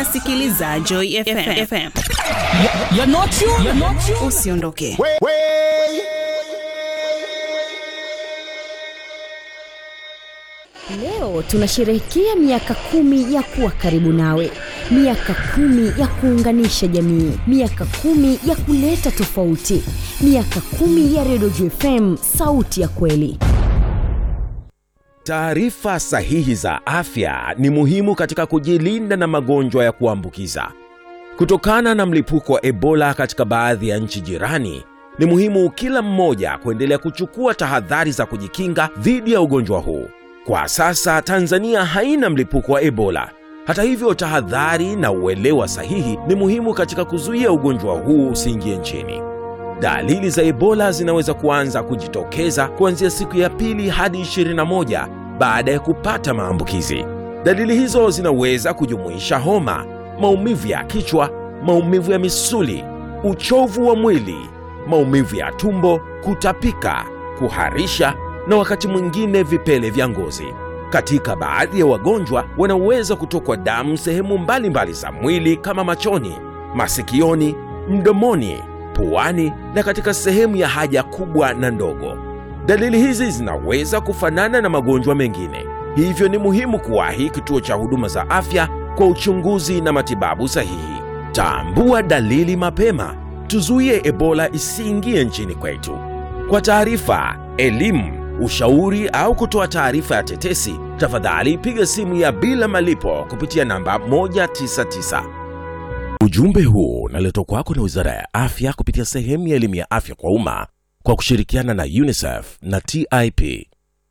unasikiliza Joy FM. FM. You're not you. You're not you. Usiondoke. Leo tunasherehekea miaka kumi ya kuwa karibu nawe, miaka kumi ya kuunganisha jamii, miaka kumi ya kuleta tofauti, miaka kumi ya Redio JFM, sauti ya kweli. Taarifa sahihi za afya ni muhimu katika kujilinda na magonjwa ya kuambukiza. Kutokana na mlipuko wa Ebola katika baadhi ya nchi jirani, ni muhimu kila mmoja kuendelea kuchukua tahadhari za kujikinga dhidi ya ugonjwa huu. Kwa sasa Tanzania haina mlipuko wa Ebola. Hata hivyo, tahadhari na uelewa sahihi ni muhimu katika kuzuia ugonjwa huu usiingie nchini. Dalili za Ebola zinaweza kuanza kujitokeza kuanzia siku ya pili hadi 21 baada ya kupata maambukizi. Dalili hizo zinaweza kujumuisha homa, maumivu ya kichwa, maumivu ya misuli, uchovu wa mwili, maumivu ya tumbo, kutapika, kuharisha na wakati mwingine vipele vya ngozi. Katika baadhi ya wagonjwa wanaweza kutokwa damu sehemu mbalimbali za mwili kama machoni, masikioni, mdomoni, puani na katika sehemu ya haja kubwa na ndogo. Dalili hizi zinaweza kufanana na magonjwa mengine, hivyo ni muhimu kuwahi kituo cha huduma za afya kwa uchunguzi na matibabu sahihi. Tambua dalili mapema, tuzuie Ebola isiingie nchini kwetu. Kwa taarifa, elimu, ushauri au kutoa taarifa ya tetesi, tafadhali piga simu ya bila malipo kupitia namba 199. Ujumbe huu unaletwa kwako na Wizara ya Afya kupitia sehemu ya elimu ya afya kwa umma kwa kushirikiana na UNICEF na TIP.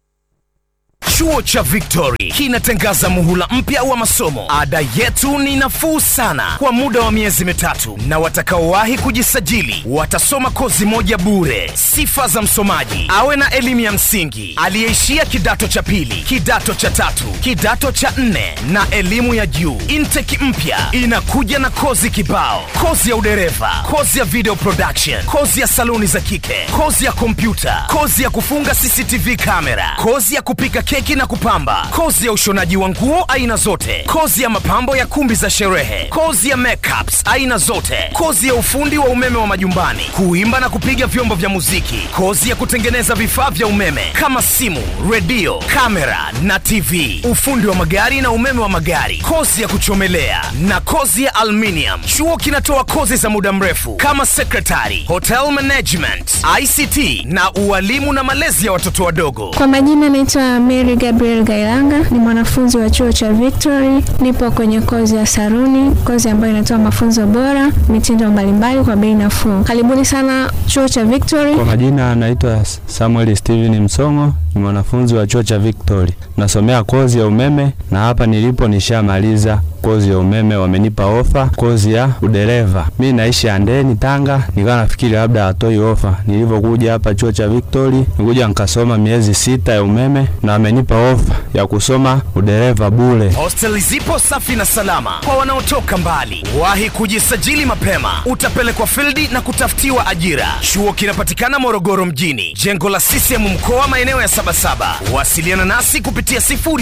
Chuo cha Victory kinatangaza muhula mpya wa masomo. Ada yetu ni nafuu sana kwa muda wa miezi mitatu, na watakaowahi kujisajili watasoma kozi moja bure. Sifa za msomaji: awe na elimu ya msingi, aliyeishia kidato cha pili, kidato cha tatu, kidato cha nne na elimu ya juu. Intake mpya inakuja na kozi kibao: kozi ya udereva, kozi ya video production, kozi ya saluni za kike, kozi ya kompyuta, kozi ya kufunga CCTV kamera, kozi ya kupika keki na kupamba, kozi ya ushonaji wa nguo aina zote, kozi ya mapambo ya kumbi za sherehe, kozi ya makeups aina zote, kozi ya ufundi wa umeme wa majumbani, kuimba na kupiga vyombo vya muziki, kozi ya kutengeneza vifaa vya umeme kama simu, redio, kamera na TV, ufundi wa magari na umeme wa magari, kozi ya kuchomelea na kozi ya aluminium. Chuo kinatoa kozi za muda mrefu kama secretary, hotel management, ICT na ualimu na malezi ya watoto wadogo. Kwa majina naitwa Mary Gabriel Gailanga, ni mwanafunzi wa chuo cha Victory. Nipo kwenye kozi ya saruni, kozi ambayo inatoa mafunzo bora, mitindo mbalimbali kwa bei nafuu. Karibuni sana chuo cha Victory. Kwa majina anaitwa Samuel Steven Msongo, ni mwanafunzi wa chuo cha Victory, nasomea kozi ya umeme na hapa nilipo nishamaliza kozi ya umeme, wamenipa ofa kozi ya udereva. Mi naishi Andeni, Tanga, nikawa nafikiri labda hatoi ofa. Nilivyokuja hapa chuo cha Victory, nikuja nikasoma miezi sita ya umeme na wamenipa ofa ya kusoma udereva bure. Hosteli zipo safi na salama kwa wanaotoka mbali. Wahi kujisajili mapema, utapelekwa fildi na kutafutiwa ajira. Chuo kinapatikana Morogoro mjini, jengo la CCM mkoa, maeneo ya Sabasaba. Wasiliana nasi kupitia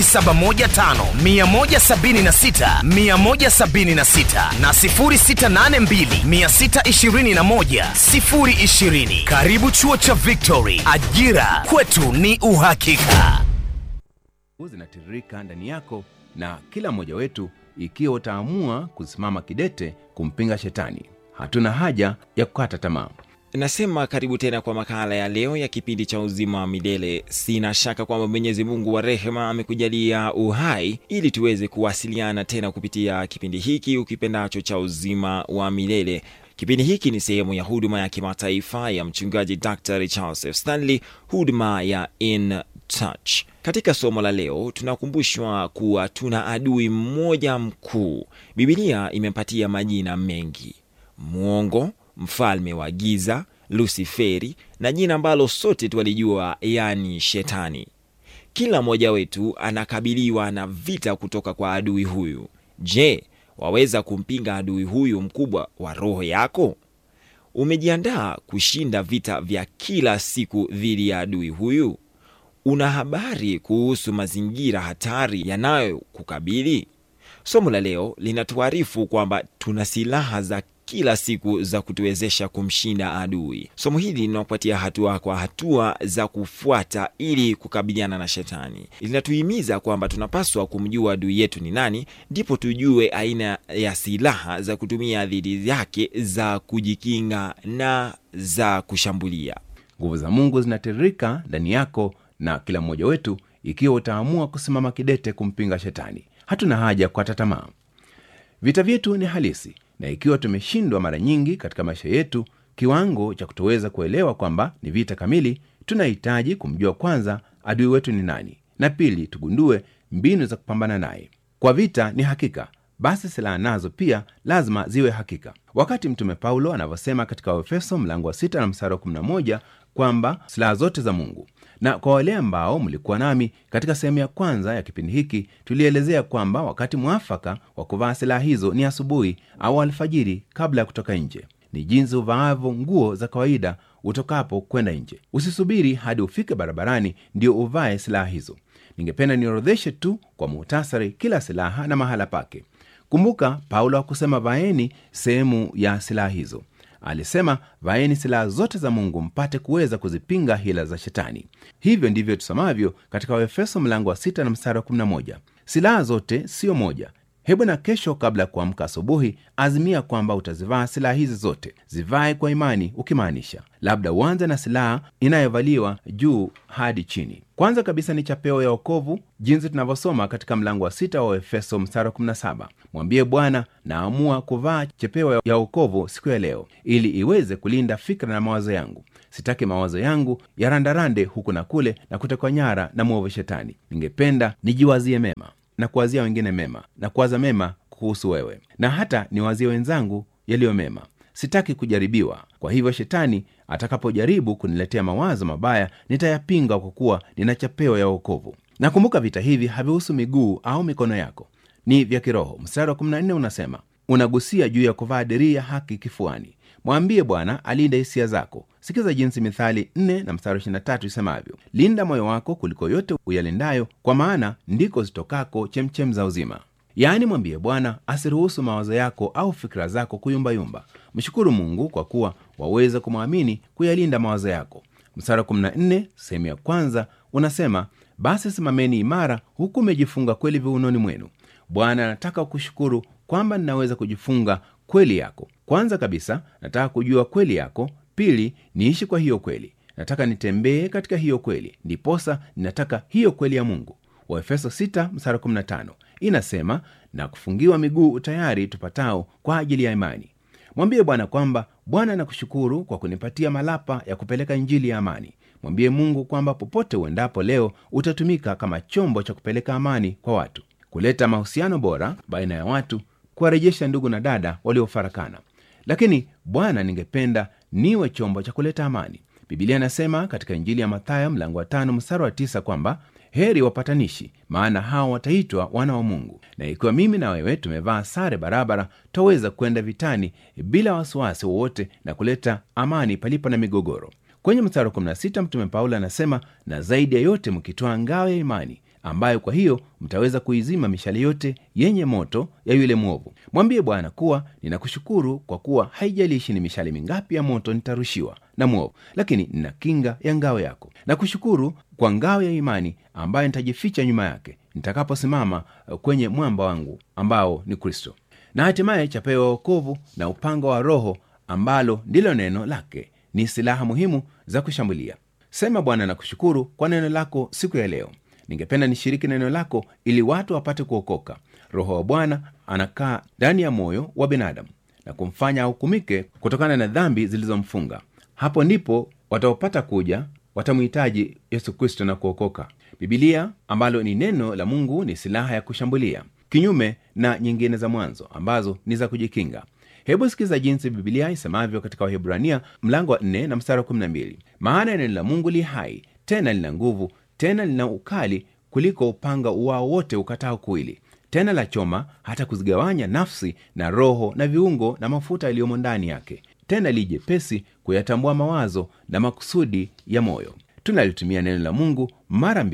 0715 176 176 na 0682 621 020. Karibu chuo cha Victory, ajira kwetu ni uhakika. zinatiririka ndani yako na kila mmoja wetu ikiwa utaamua kusimama kidete kumpinga shetani hatuna haja ya kukata tamaa nasema karibu tena kwa makala ya leo ya kipindi cha uzima wa milele sina shaka kwamba mwenyezi mungu wa rehema amekujalia uhai ili tuweze kuwasiliana tena kupitia kipindi hiki ukipendacho cha uzima wa milele kipindi hiki ni sehemu ya huduma ya kimataifa ya mchungaji dr charles f stanley huduma ya in touch katika somo la leo tunakumbushwa kuwa tuna adui mmoja mkuu bibilia imempatia majina mengi mwongo mfalme wa giza lusiferi na jina ambalo sote twalijua yani shetani kila mmoja wetu anakabiliwa na vita kutoka kwa adui huyu je waweza kumpinga adui huyu mkubwa wa roho yako umejiandaa kushinda vita vya kila siku dhidi ya adui huyu una habari kuhusu mazingira hatari yanayokukabili somo la leo linatuarifu kwamba tuna silaha za kila siku za kutuwezesha kumshinda adui somo hili linakupatia hatua kwa hatua za kufuata ili kukabiliana na shetani linatuhimiza kwamba tunapaswa kumjua adui yetu ni nani ndipo tujue aina ya silaha za kutumia dhidi yake za kujikinga na za kushambulia nguvu za mungu zinatiririka ndani yako na kila mmoja wetu ikiwa utaamua kusimama kidete kumpinga shetani hatuna haja ya kukata tamaa vita vyetu ni halisi na ikiwa tumeshindwa mara nyingi katika maisha yetu kiwango cha kutoweza kuelewa kwamba ni vita kamili tunahitaji kumjua kwanza adui wetu ni nani na pili tugundue mbinu za kupambana naye kwa vita ni hakika basi silaha nazo pia lazima ziwe hakika wakati mtume paulo anavyosema katika waefeso mlango wa 6 na msara wa 11 kwamba silaha zote za mungu na kwa wale ambao mlikuwa nami katika sehemu ya kwanza ya kipindi hiki tulielezea kwamba wakati mwafaka wa kuvaa silaha hizo ni asubuhi au alfajiri kabla ya kutoka nje ni jinsi uvaavyo nguo za kawaida utokapo kwenda nje usisubiri hadi ufike barabarani ndio uvae silaha hizo ningependa niorodheshe tu kwa muhtasari kila silaha na mahala pake kumbuka paulo hakusema vaeni sehemu ya silaha hizo alisema vaeni silaha zote za mungu mpate kuweza kuzipinga hila za shetani hivyo ndivyo tusomavyo katika waefeso mlango wa 6 na mstari wa 11 silaha zote siyo moja hebu na kesho kabla ya kuamka asubuhi azimia kwamba utazivaa silaha hizi zote zivae kwa imani ukimaanisha labda uanze na silaha inayovaliwa juu hadi chini kwanza kabisa ni chapeo ya okovu jinsi tunavyosoma katika mlango wa sita wa efeso mstari wa 17 mwambie bwana naamua kuvaa chepeo ya okovu siku ya leo ili iweze kulinda fikra na mawazo yangu sitaki mawazo yangu yarandarande huku na kule na kutekwa nyara na mwovu shetani ningependa nijiwazie mema na kuwazia wengine mema na kuwaza mema kuhusu wewe na hata niwazie wenzangu yaliyo mema sitaki kujaribiwa kwa hivyo shetani atakapojaribu kuniletea mawazo mabaya nitayapinga kwa kuwa nina chapeo ya wokovu nakumbuka vita hivi havihusu miguu au mikono yako ni vya kiroho mstari wa 14 unasema unagusia juu ya kuvaa dirii ya haki kifuani mwambie bwana alinde hisia zako sikiza jinsi mithali 4 na mstari 23 isemavyo linda moyo wako kuliko yote uyalindayo kwa maana ndiko zitokako chemchem za uzima yaani mwambie bwana asiruhusu mawazo yako au fikira zako kuyumbayumba mshukuru mungu kwa kuwa waweza kumwamini kuyalinda mawazo yako mstari 14 sehemu ya kwanza unasema basi simameni imara huku umejifunga kweli viunoni mwenu bwana anataka kushukuru kwamba ninaweza kujifunga kweli yako kwanza kabisa nataka kujua kweli yako pili niishi kwa hiyo kweli nataka nitembee katika hiyo kweli ndiposa ninataka hiyo kweli ya mungu waefeso 6 inasema na kufungiwa miguu tayari tupatao kwa ajili ya imani mwambie bwana kwamba bwana nakushukuru kwa kunipatia malapa ya kupeleka injili ya amani mwambie mungu kwamba popote uendapo leo utatumika kama chombo cha kupeleka amani kwa watu kuleta mahusiano bora baina ya watu kuwarejesha ndugu na dada waliofarakana lakini bwana ningependa niwe chombo cha kuleta amani bibilia inasema katika injili ya mathayo mlango wa tano mstari wa tisa kwamba heri wapatanishi maana hao wataitwa wana wa mungu na ikiwa mimi na wewe tumevaa sare barabara twaweza kwenda vitani bila wasiwasi wowote na kuleta amani palipo na migogoro kwenye mstari wa 16 mtume paulo anasema na zaidi ya yote mkitoa ngao ya imani ambayo kwa hiyo mtaweza kuizima mishale yote yenye moto ya yule mwovu mwambie bwana kuwa ninakushukuru kwa kuwa haijalishi ni mishale mingapi ya moto nitarushiwa na mwovu lakini nina kinga ya ngao yako na kushukuru kwa ngao ya imani ambayo nitajificha nyuma yake nitakaposimama kwenye mwamba wangu ambao ni kristo na hatimaye chapewa wokovu na upanga wa roho ambalo ndilo neno lake ni silaha muhimu za kushambulia sema bwana na kushukuru kwa neno lako siku ya leo ningependa nishiriki neno lako ili watu wapate kuokoka roho wa bwana anakaa ndani ya moyo wa binadamu na kumfanya ahukumike kutokana na dhambi zilizomfunga hapo ndipo wataopata kuja watamhitaji yesu kristo na kuokoka bibilia ambalo ni neno la mungu ni silaha ya kushambulia kinyume na nyingine za mwanzo ambazo ni za kujikinga hebu sikiza jinsi bibilia isemavyo katika wahibrania mlango wa 4 na mstari wa 12 maana neno la mungu li hai tena lina nguvu tena lina ukali kuliko upanga uwao wote ukatao kuwili tena la choma hata kuzigawanya nafsi na roho na viungo na mafuta yaliyomo ndani yake tena li jepesi kuyatambua mawazo na makusudi ya moyo tunalitumia neno la mungu mara mbili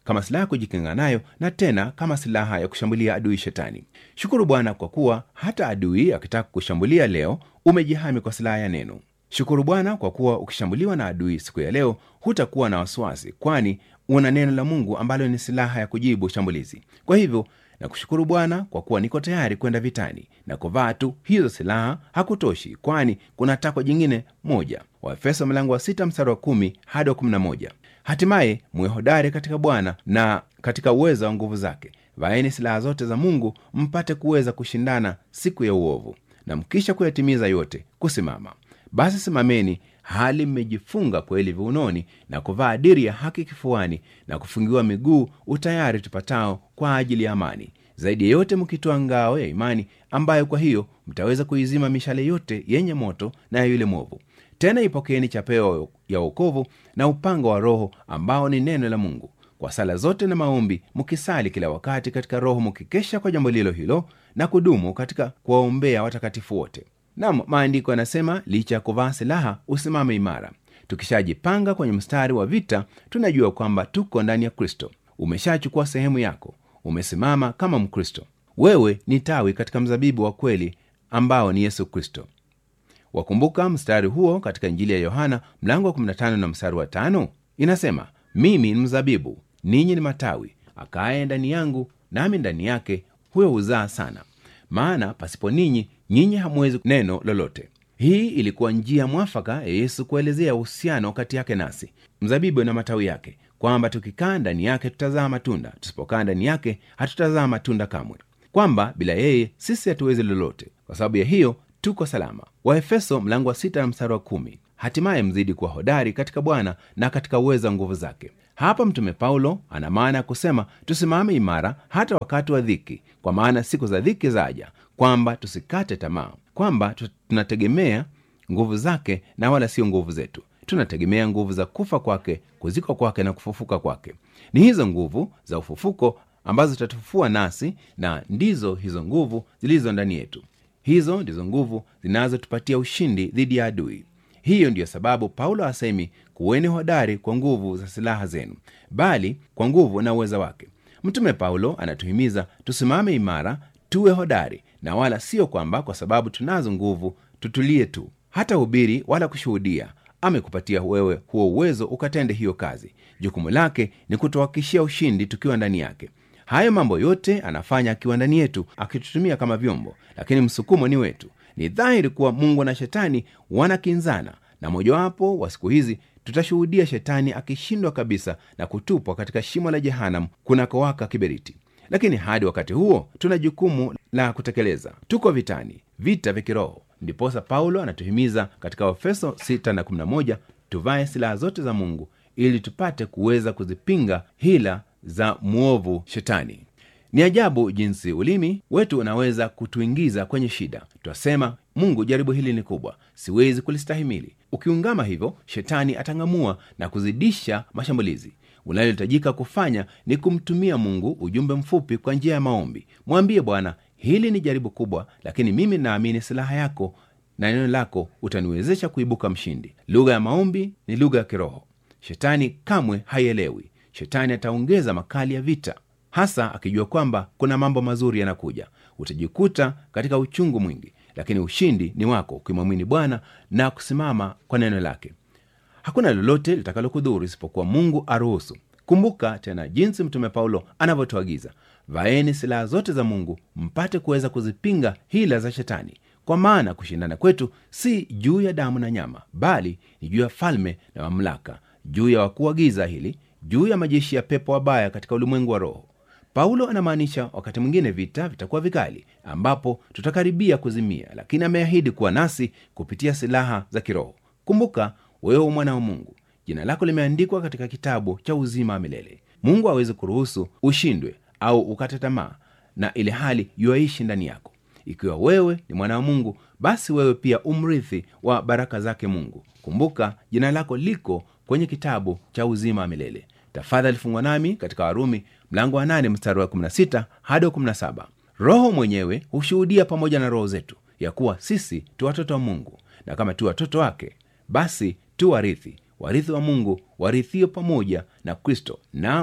kama silaha ya kujikinga nayo na tena kama silaha ya kushambulia adui shetani shukuru bwana kwa kuwa hata adui akitaka kushambulia leo umejihami kwa silaha ya neno shukuru bwana kwa kuwa ukishambuliwa na adui siku ya leo hutakuwa na wasiwasi kwani una neno la mungu ambalo ni silaha ya kujibu shambulizi kwa hivyo na kushukuru bwana kwa kuwa niko tayari kwenda vitani na kuvaa tu hizo silaha hakutoshi kwani kuna takwa jingine moja waefeso mlango wa sita mstari wa kumi hadi wa kumi na moja hatimaye muwe hodari katika bwana na katika uwezo wa nguvu zake vaeni silaha zote za mungu mpate kuweza kushindana siku ya uovu na mkisha kuyatimiza yote kusimama basi simameni hali mmejifunga kweli viunoni na kuvaa diri ya haki kifuani na kufungiwa miguu utayari tupatao kwa ajili ya amani zaidi ya yote mkitoa ngao ya imani ambayo kwa hiyo mtaweza kuizima mishale yote yenye moto na ya yule mwovu tena ipokeeni chapeo ya wokovu na upanga wa roho ambao ni neno la mungu kwa sala zote na maombi mkisali kila wakati katika roho mkikesha kwa jambo lilo hilo na kudumu katika kuwaombea watakatifu wote nam maandiko yanasema licha ya kuvaa silaha usimame imara tukishajipanga kwenye mstari wa vita tunajua kwamba tuko ndani ya kristo umeshachukua sehemu yako umesimama kama mkristo wewe ni tawi katika mzabibu wa kweli ambao ni yesu kristo wakumbuka mstari huo katika injili ya yohana mlango wa 15 na mstari wa tano inasema mimi ni mzabibu ninyi ni matawi akaye ndani yangu nami ndani yake huyo huzaa sana maana pasipo ninyi nyinyi hamwezi neno lolote hii ilikuwa njia mwafaka ya yesu kuelezea uhusiano kati yake nasi mzabibu na matawi yake kwamba tukikaa ndani yake tutazaa matunda tusipokaa ndani yake hatutazaa matunda kamwe kwamba bila yeye sisi hatuwezi lolote kwa sababu ya hiyo tuko salama waefeso mlango wa sita na mstari wa kumi hatimaye mzidi kuwa hodari katika bwana na katika uwezo wa nguvu zake hapa mtume paulo ana maana ya kusema tusimame imara hata wakati wa dhiki kwa maana siku za dhiki zaja kwamba tusikate tamaa kwamba tunategemea nguvu zake na wala sio nguvu zetu tunategemea nguvu za kufa kwake kuzikwa kwake na kufufuka kwake ni hizo nguvu za ufufuko ambazo zitatufufua nasi na ndizo hizo nguvu zilizo ndani yetu hizo ndizo nguvu zinazotupatia ushindi dhidi ya adui hiyo ndiyo sababu paulo asemi kuweni hodari kwa nguvu za silaha zenu bali kwa nguvu na uweza wake mtume paulo anatuhimiza tusimame imara tuwe hodari na wala sio kwamba kwa sababu tunazo nguvu tutulie tu hata hubiri wala kushuhudia amekupatia wewe huo uwezo ukatende hiyo kazi jukumu lake ni kutuhakikishia ushindi tukiwa ndani yake hayo mambo yote anafanya akiwa ndani yetu akitutumia kama vyombo lakini msukumo ni wetu ni dhahiri kuwa mungu na shetani wanakinzana na mojawapo wa siku hizi tutashuhudia shetani akishindwa kabisa na kutupwa katika shimo la jehanam kunakowaka kiberiti lakini hadi wakati huo tuna jukumu la kutekeleza tuko vitani vita vya kiroho ndiposa paulo anatuhimiza katika efeso 6 na 11 tuvae silaha zote za mungu ili tupate kuweza kuzipinga hila za mwovu shetani ni ajabu jinsi ulimi wetu unaweza kutuingiza kwenye shida twasema mungu jaribu hili ni kubwa siwezi kulistahimili ukiungama hivyo shetani atang'amua na kuzidisha mashambulizi unalohitajika kufanya ni kumtumia mungu ujumbe mfupi kwa njia ya maombi mwambie bwana hili ni jaribu kubwa lakini mimi naamini silaha yako na neno lako utaniwezesha kuibuka mshindi lugha ya maombi ni lugha ya kiroho shetani kamwe haielewi shetani ataongeza makali ya vita hasa akijua kwamba kuna mambo mazuri yanakuja utajikuta katika uchungu mwingi lakini ushindi ni wako ukimwamini bwana na kusimama kwa neno lake hakuna lolote litakalokudhuru isipokuwa mungu aruhusu kumbuka tena jinsi mtume paulo anavyotuagiza vaeni silaha zote za mungu mpate kuweza kuzipinga hila za shetani kwa maana kushindana kwetu si juu ya damu na nyama bali ni juu ya falme na mamlaka juu ya wakuu wa giza hili juu ya majeshi ya pepo wabaya katika ulimwengu wa roho paulo anamaanisha wakati mwingine vita vitakuwa vikali ambapo tutakaribia kuzimia lakini ameahidi kuwa nasi kupitia silaha za kiroho kumbuka wewe mwana wa mungu jina lako limeandikwa katika kitabu cha uzima wa milele mungu awezi kuruhusu ushindwe au ukate tamaa na ile hali yuaishi ndani yako ikiwa wewe ni mwana wa mungu basi wewe pia umrithi wa baraka zake mungu kumbuka jina lako liko kwenye kitabu cha uzima wa milele tafadhali fungwa nami katika warumi mlango wa 8 mstari wa 16 hadi wa 17 roho mwenyewe hushuhudia pamoja na roho zetu ya kuwa sisi tu watoto wa mungu na kama tu watoto wake basi tu warithi warithi wa mungu warithio pamoja na kristo naam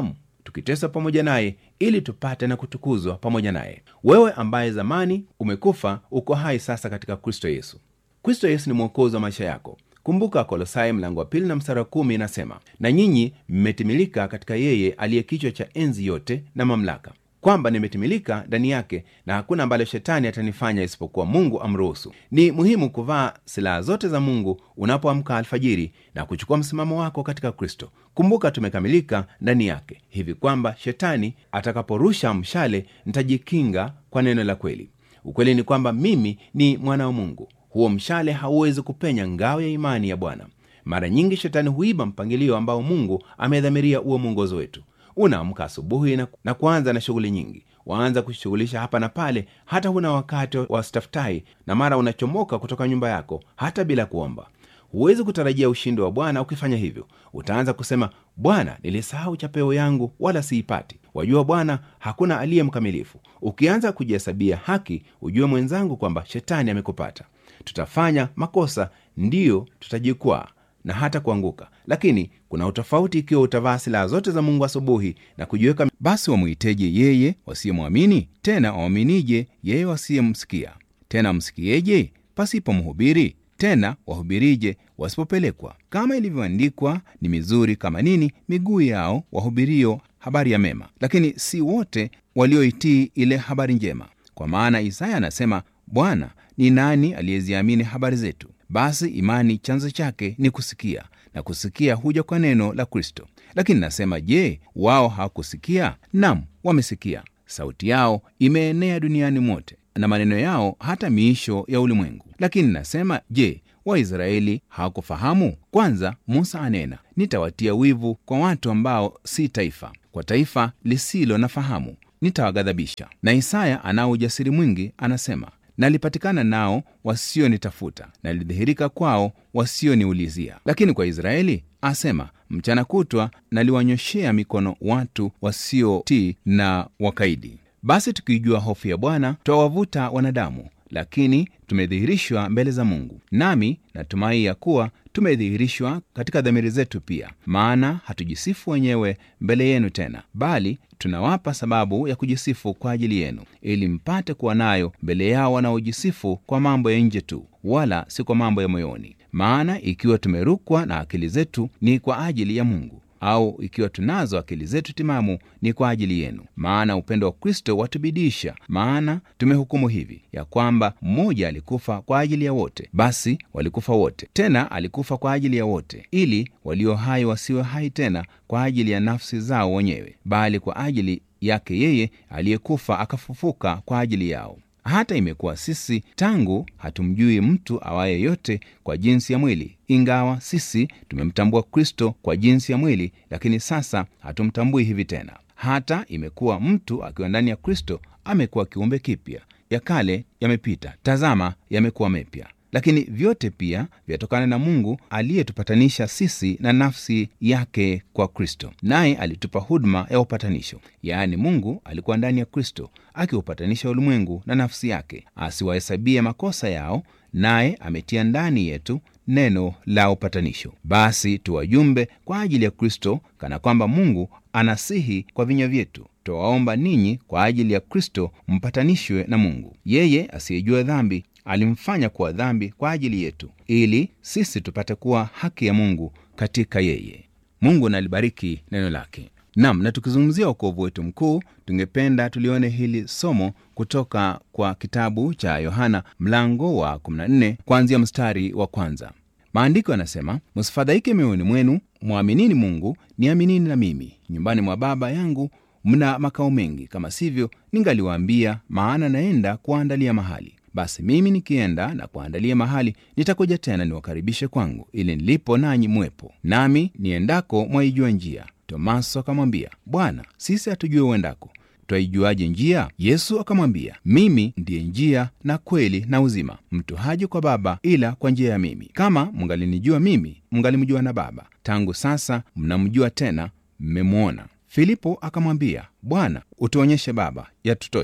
tukiteswa pamoja naye ili tupate na kutukuzwa pamoja naye wewe ambaye zamani umekufa uko hai sasa katika kristo yesu kristo yesu ni mwokozi wa maisha yako kumbuka kolosai mlango wa pili na mstari wa kumi inasema na nyinyi mmetimilika katika yeye aliye kichwa cha enzi yote na mamlaka kwamba nimetimilika ndani yake na hakuna ambalo shetani atanifanya isipokuwa mungu amruhusu ni muhimu kuvaa silaha zote za mungu unapoamka alfajiri na kuchukua msimamo wako katika kristo kumbuka tumekamilika ndani yake hivi kwamba shetani atakaporusha mshale nitajikinga kwa neno la kweli ukweli ni kwamba mimi ni mwana wa mungu huo mshale hauwezi kupenya ngao ya imani ya bwana mara nyingi shetani huiba mpangilio ambao mungu amedhamiria uwe mwongozo wetu unaamka asubuhi na, na kuanza na shughuli nyingi waanza kushughulisha hapa na pale hata huna wakati wa staftai na mara unachomoka kutoka nyumba yako hata bila kuomba huwezi kutarajia ushindi wa bwana ukifanya hivyo utaanza kusema bwana nilisahau chapeo yangu wala siipati wajua bwana hakuna aliye mkamilifu ukianza kujihesabia haki ujue mwenzangu kwamba shetani amekupata tutafanya makosa ndiyo tutajikwaa na hata kuanguka lakini kuna utofauti ikiwa utavaa silaha zote za mungu asubuhi na kujiweka basi wamwiteje yeye wasiyemwamini tena wawaminije yeye wasiyemsikia tena msikieje pasipo mhubiri tena wahubirije wasipopelekwa kama ilivyoandikwa ni mizuri kama nini miguu yao wahubirio habari ya mema lakini si wote walioitii ile habari njema kwa maana isaya anasema bwana ni nani aliyeziamini habari zetu basi imani chanzo chake ni kusikia na kusikia huja kwa neno la kristo lakini nasema je wao hawakusikia nam wamesikia sauti yao imeenea duniani mote na maneno yao hata miisho ya ulimwengu lakini nasema je waisraeli hawakufahamu kwanza musa anena nitawatia wivu kwa watu ambao si taifa kwa taifa lisilo na fahamu nitawaghadhabisha na isaya anao ujasiri mwingi anasema nalipatikana nao wasionitafuta nalidhihirika kwao wasioniulizia lakini kwa israeli asema mchana kutwa naliwanyoshea mikono watu wasiotii na wakaidi basi tukiijua hofu ya bwana twawavuta wanadamu lakini tumedhihirishwa mbele za mungu nami natumai ya kuwa tumedhihirishwa katika dhamiri zetu pia maana hatujisifu wenyewe mbele yenu tena bali tunawapa sababu ya kujisifu kwa ajili yenu ili mpate kuwa nayo mbele yao wanaojisifu kwa mambo ya nje tu wala si kwa mambo ya moyoni maana ikiwa tumerukwa na akili zetu ni kwa ajili ya mungu au ikiwa tunazo akili zetu timamu ni kwa ajili yenu maana upendo wa kristo watubidisha maana tumehukumu hivi ya kwamba mmoja alikufa kwa ajili ya wote basi walikufa wote tena alikufa kwa ajili ya wote ili walio hai wasiwe hai tena kwa ajili ya nafsi zao wenyewe bali kwa ajili yake yeye aliyekufa akafufuka kwa ajili yao hata imekuwa sisi tangu hatumjui mtu awaye yote kwa jinsi ya mwili ingawa sisi tumemtambua kristo kwa jinsi ya mwili lakini sasa hatumtambui hivi tena hata imekuwa mtu akiwa ndani ya kristo amekuwa kiumbe kipya ya kale yamepita tazama yamekuwa mepya lakini vyote pia vyatokana na mungu aliyetupatanisha sisi na nafsi yake kwa kristo naye alitupa huduma ya upatanisho yaani mungu alikuwa ndani ya kristo akiupatanisha ulimwengu na nafsi yake asiwahesabie makosa yao naye ametia ndani yetu neno la upatanisho basi tuwajumbe kwa ajili ya kristo kana kwamba mungu anasihi kwa vinywa vyetu twawaomba ninyi kwa ajili ya kristo mpatanishwe na mungu yeye asiyejua dhambi alimfanya kuwa dhambi kwa ajili yetu ili sisi tupate kuwa haki ya mungu katika yeye mungu nalibariki neno lake nam na tukizungumzia ukovu wetu mkuu tungependa tulione hili somo kutoka kwa kitabu cha yohana mlango wa 14 kuanzia mstari wa kwanza maandiko yanasema msifadhaike mioyoni mwenu mwaminini mungu niaminini na mimi nyumbani mwa baba yangu mna makao mengi kama sivyo ningaliwaambia maana naenda kuwaandalia mahali basi mimi nikienda na kuandalia mahali nitakuja tena niwakaribishe kwangu ili nilipo nanyi mwepo nami niendako mwaijua njia tomaso akamwambia bwana sisi hatujue uendako twaijuaje njia yesu akamwambia mimi ndiye njia na kweli na uzima mtu haji kwa baba ila kwa njia ya mimi kama mngalinijua mimi mngalimjua na baba tangu sasa mnamjua tena mmemwona filipo akamwambia bwana utuonyeshe baba yatutosha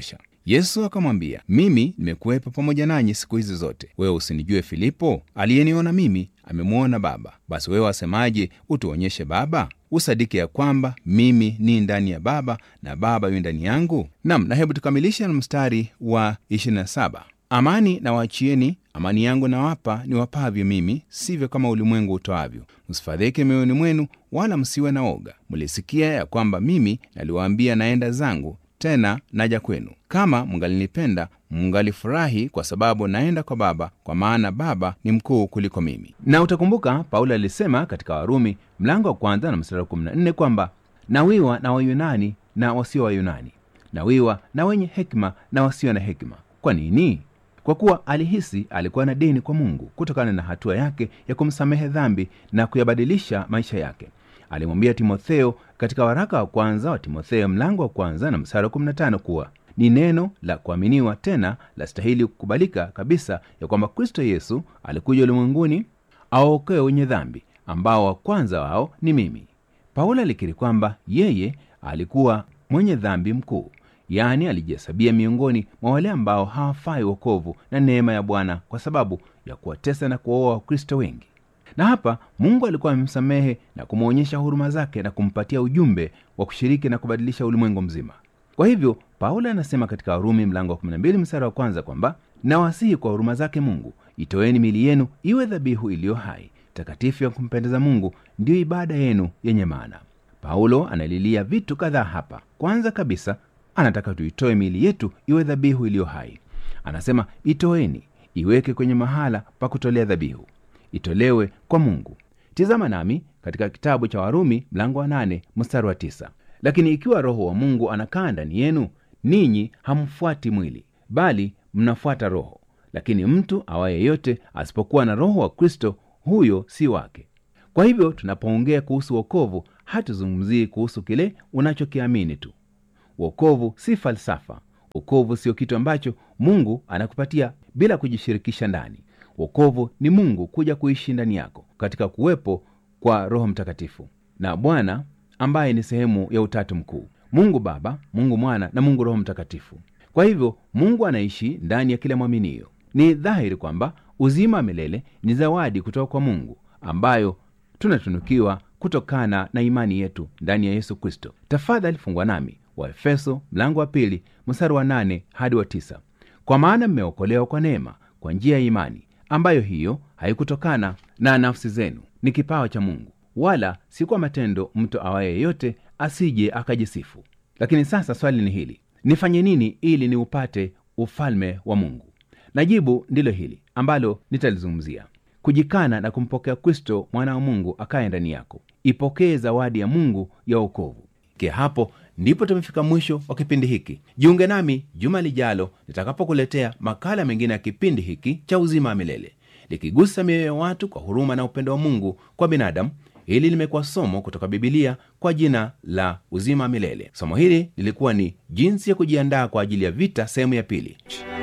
Yesu akamwambia, mimi nimekuwepo pamoja nanyi siku hizi zote, wewe usinijue Filipo? Aliyeniona mimi amemwona Baba. Basi wewe wasemaje, utuonyeshe Baba? Usadiki ya kwamba mimi ni ndani ya Baba na Baba yu ndani yangu. Nam, na hebu tukamilishe na mstari wa 27 Amani na waachieni, amani yangu nawapa, niwapavyo mimi, sivyo kama ulimwengu utoavyo. Msifadhike mioyoni mwenu, wala msiwe na oga. Mlisikia ya kwamba mimi naliwaambia, naenda zangu tena naja kwenu. Kama mngalinipenda, mngalifurahi, kwa sababu naenda kwa Baba, kwa maana Baba ni mkuu kuliko mimi. Na utakumbuka Paulo alisema katika Warumi mlango wa kwanza na mstari wa 14 kwamba nawiwa na Wayunani na wasio Wayunani, nawiwa na wenye hekima na wasio na hekima. Kwa nini? Kwa kuwa alihisi alikuwa na deni kwa Mungu kutokana na hatua yake ya kumsamehe dhambi na kuyabadilisha maisha yake. Alimwambia Timotheo katika waraka wa kwanza wa Timotheo mlango wa kwanza na mstari wa 15 kuwa ni neno la kuaminiwa tena la stahili kukubalika kabisa ya kwamba Kristo Yesu alikuja ulimwenguni awaokoe wenye dhambi, ambao wa kwanza wao ni mimi. Paulo alikiri kwamba yeye alikuwa mwenye dhambi mkuu, yaani alijihesabia miongoni mwa wale ambao hawafai wokovu na neema ya Bwana kwa sababu ya kuwatesa na kuwaoa Wakristo wengi. Na hapa Mungu alikuwa amemsamehe na kumwonyesha huruma zake na kumpatia ujumbe wa kushiriki na kubadilisha ulimwengu mzima. Kwa hivyo Paulo anasema katika Warumi mlango wa 12 mstari wa kwanza kwamba nawasihi kwa huruma zake Mungu, itoeni mili yenu iwe dhabihu iliyo hai, takatifu ya kumpendeza Mungu, ndiyo ibada yenu yenye maana. Paulo analilia vitu kadhaa hapa. Kwanza kabisa, anataka tuitoe miili yetu iwe dhabihu iliyo hai. Anasema itoeni, iweke kwenye mahala pa kutolea dhabihu, itolewe kwa Mungu. Tizama nami katika kitabu cha Warumi mlango wa nane mstari wa tisa lakini ikiwa Roho wa Mungu anakaa ndani yenu, ninyi hamfuati mwili, bali mnafuata Roho. Lakini mtu awaye yote asipokuwa na Roho wa Kristo, huyo si wake. Kwa hivyo tunapoongea kuhusu wokovu, hatuzungumzii kuhusu kile unachokiamini tu. Wokovu si falsafa. Wokovu sio kitu ambacho Mungu anakupatia bila kujishirikisha ndani. Wokovu ni Mungu kuja kuishi ndani yako katika kuwepo kwa Roho Mtakatifu na Bwana ambaye ni sehemu ya Utatu Mkuu, Mungu Baba, Mungu Mwana na Mungu Roho Mtakatifu. Kwa hivyo Mungu anaishi ndani ya kila mwaminio. Ni dhahiri kwamba uzima wa milele ni zawadi kutoka kwa Mungu ambayo tunatunukiwa kutokana na imani yetu ndani ya Yesu Kristo. Tafadhali fungwa nami Waefeso mlango wa pili mstari wa nane hadi wa tisa kwa maana mmeokolewa kwa neema kwa njia ya imani, ambayo hiyo haikutokana na nafsi zenu, ni kipawa cha Mungu, wala si kwa matendo, mtu awaye yeyote asije akajisifu. Lakini sasa swali ni hili, nifanye nini ili niupate ufalme wa Mungu? Na jibu ndilo hili ambalo nitalizungumzia: kujikana na kumpokea Kristo mwana wa Mungu akaye ndani yako. Ipokee zawadi ya Mungu ya wokovu. Ke hapo ndipo tumefika mwisho wa kipindi hiki. Jiunge nami juma lijalo nitakapokuletea makala mengine ya kipindi hiki cha uzima wa milele, likigusa mioyo ya watu kwa huruma na upendo wa Mungu kwa binadamu. Hili limekuwa somo kutoka Bibilia kwa jina la uzima wa milele. Somo hili lilikuwa ni jinsi ya kujiandaa kwa ajili ya vita, sehemu ya pili.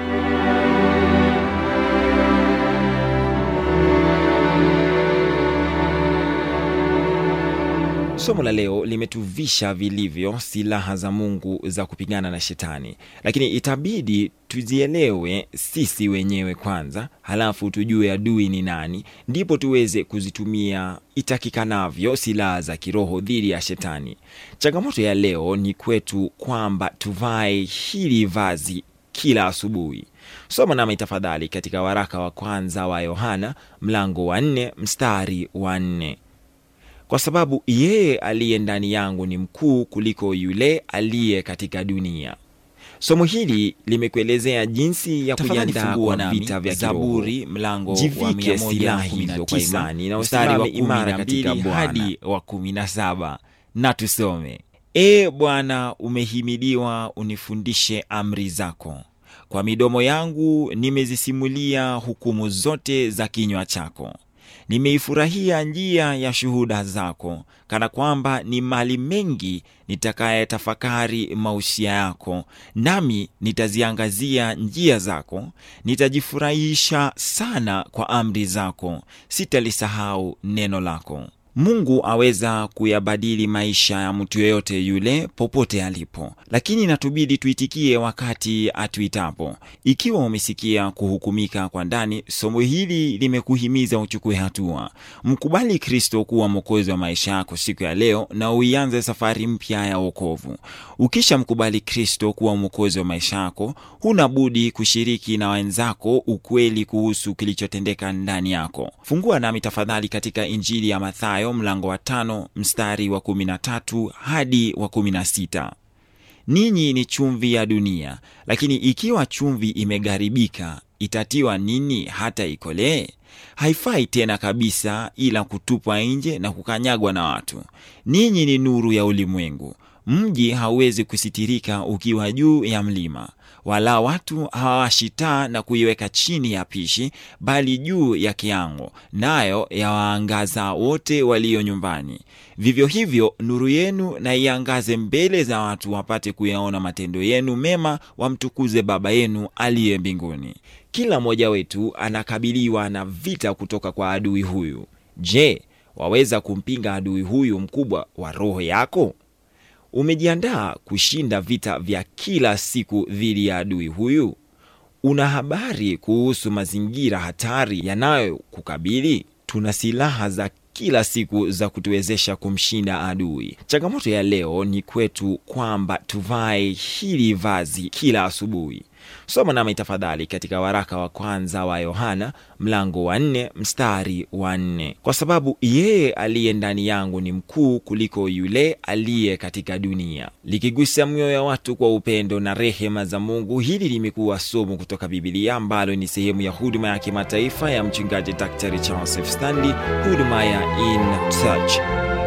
Somo la leo limetuvisha vilivyo silaha za Mungu za kupigana na Shetani, lakini itabidi tuzielewe sisi wenyewe kwanza, halafu tujue adui ni nani, ndipo tuweze kuzitumia itakikanavyo silaha za kiroho dhidi ya Shetani. Changamoto ya leo ni kwetu kwamba tuvae hili vazi kila asubuhi. Soma nami tafadhali katika waraka wa kwanza wa Yohana mlango wa nne mstari wa nne kwa sababu yeye aliye ndani yangu ni mkuu kuliko yule aliye katika dunia. Somo hili limekuelezea jinsi ya Tafadhali kujiandaa fungua kwa nami vita vya Zaburi, kiroho. mlango wa Jivike silaha hizo kwa 119, imani na mstari wa usimame imara 12 katika Bwana hadi hadi wa kumi na saba na tusome. E Bwana, umehimidiwa, unifundishe amri zako. Kwa midomo yangu nimezisimulia hukumu zote za kinywa chako. Nimeifurahia njia ya shuhuda zako, kana kwamba ni mali mengi nitakayetafakari mausia yako. Nami nitaziangazia njia zako, nitajifurahisha sana kwa amri zako, sitalisahau neno lako. Mungu aweza kuyabadili maisha ya mtu yeyote yule popote alipo, lakini inatubidi tuitikie wakati atuitapo. Ikiwa umesikia kuhukumika kwa ndani, somo hili limekuhimiza uchukue hatua. Mkubali Kristo kuwa mwokozi wa maisha yako siku ya leo na uianze safari mpya ya wokovu. Ukisha mkubali Kristo kuwa mwokozi wa maisha yako, huna budi kushiriki na wenzako ukweli kuhusu kilichotendeka ndani yako. Fungua nami tafadhali katika Injili ya Mathayo mlango wa tano mstari wa kumi na tatu hadi wa kumi na sita. Ninyi ni chumvi ya dunia, lakini ikiwa chumvi imegaribika, itatiwa nini hata ikolee? Haifai tena kabisa, ila kutupwa nje na kukanyagwa na watu. Ninyi ni nuru ya ulimwengu. Mji hauwezi kusitirika ukiwa juu ya mlima, wala watu hawawashi taa na kuiweka chini ya pishi, bali juu ya kiango, nayo yawaangaza wote walio nyumbani. Vivyo hivyo nuru yenu na iangaze mbele za watu, wapate kuyaona matendo yenu mema, wamtukuze Baba yenu aliye mbinguni. Kila mmoja wetu anakabiliwa na vita kutoka kwa adui huyu. Je, waweza kumpinga adui huyu mkubwa wa roho yako? Umejiandaa kushinda vita vya kila siku dhidi ya adui huyu? Una habari kuhusu mazingira hatari yanayokukabili? Tuna silaha za kila siku za kutuwezesha kumshinda adui. Changamoto ya leo ni kwetu kwamba tuvae hili vazi kila asubuhi. Soma nami tafadhali katika waraka wa kwanza wa Yohana mlango wa nne mstari wa nne kwa sababu yeye aliye ndani yangu ni mkuu kuliko yule aliye katika dunia. Likigusa mioyo ya watu kwa upendo na rehema za Mungu, hili limekuwa somo kutoka Bibilia ambalo ni sehemu ya huduma ya kimataifa ya mchungaji Daktari Charles F. Stanley, huduma ya In Touch.